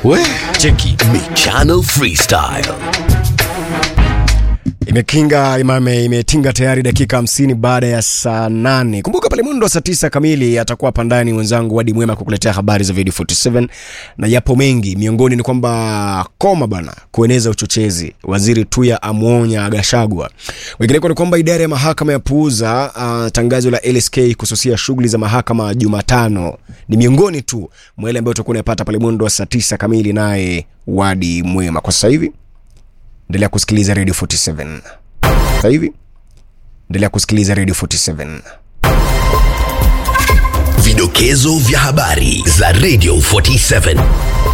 We cheki Michano Freestyle. Imekinga imame imetinga tayari dakika hamsini baada ya saa nane. Kumbuka pale mwendo wa saa tisa kamili atakuwa hapa ndani mwenzangu Wadi Mwema kukuletea habari za video 47 na yapo mengi, miongoni ni kwamba koma bana kueneza uchochezi, waziri Tuya amwonya Gashagwa. Wengineko ni kwamba idara ya mahakama ya puuza uh, tangazo la LSK kususia shughuli za mahakama Jumatano. Ni miongoni tu mwa yale ambayo utakuwa unayapata pale mwendo wa saa tisa kamili, naye Wadi Mwema. Kwa sasa hivi endelea kusikiliza Radio 47. Sasa hivi endelea kusikiliza Radio 47. Vidokezo vya habari za Radio 47.